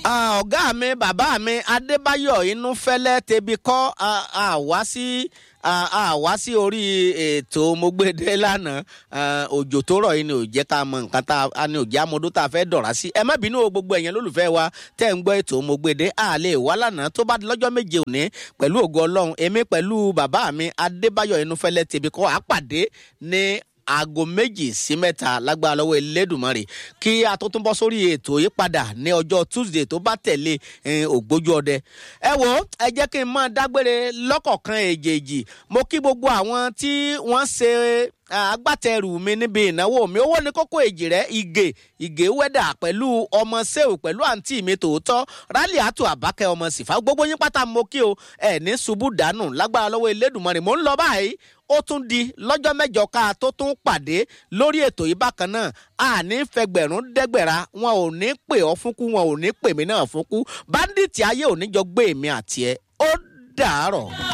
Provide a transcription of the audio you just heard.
ọ̀gá mi bàbá mi adébáyọ̀ inúfẹ́lẹ́ tẹbi kọ́ àwa sí àwa sí orí ètò mogbede lánàá òjò tó rọ̀ yìí ni ò jẹ́ ká mọ nǹkan tá a ní òjá amọ̀dó tá a fẹ́ dọ̀rá sí ẹ má bínú o gbogbo ẹ̀yẹn lólùfẹ́ wa tẹ́ ń gbọ́ ètò mogbede a lè wá lánàá tó bá di lọ́jọ́ méje òní pẹ̀lú ògo ọlọ́run èmi pẹ̀lú bàbá mi adébáyọ̀ inúfẹ́lẹ́ tẹbi kọ́ àpàdé ní aago méjì sí mẹ́ta lágbára lọ́wọ́ elédùnmọ́rè kí a tó tún bọ́ sórí ètò yìí padà ní ọjọ́ tuesday tó bá tẹ̀lé ògbójú ọdẹ. ẹ wo ẹ jẹ́ kí n máa dágbére lọ́kọ̀ọ̀kan èjèèjì mo kí gbogbo àwọn tí wọ́n ṣe agbátẹrù mi níbi ìnáwó mi owó ní kókó èjì rẹ ìgè ìgè wẹ́dà pẹ̀lú ọmọ sẹ́wù pẹ̀lú àǹtí mi tòótọ́ rálì àtò àbákẹ́ ọmọ sífà gbogbo yín pátá mo kí o ẹ̀ ní ṣubú dànù lágbára lọ́wọ́ elédùnmọ́rè mò ń lọ báyìí ó tún di lọ́jọ́ mẹ́jọ ká tó tún pàdé lórí ètò yìí bákan náà àní fẹgbẹ̀rún dẹ́gbẹ̀ra wọn ò ní pè ọ́ fúnkú wọn ò ní pè mí náà fúnkú báńdíìtì ayé ò ní jọ gbé èmi àti ẹ ó dàárọ̀.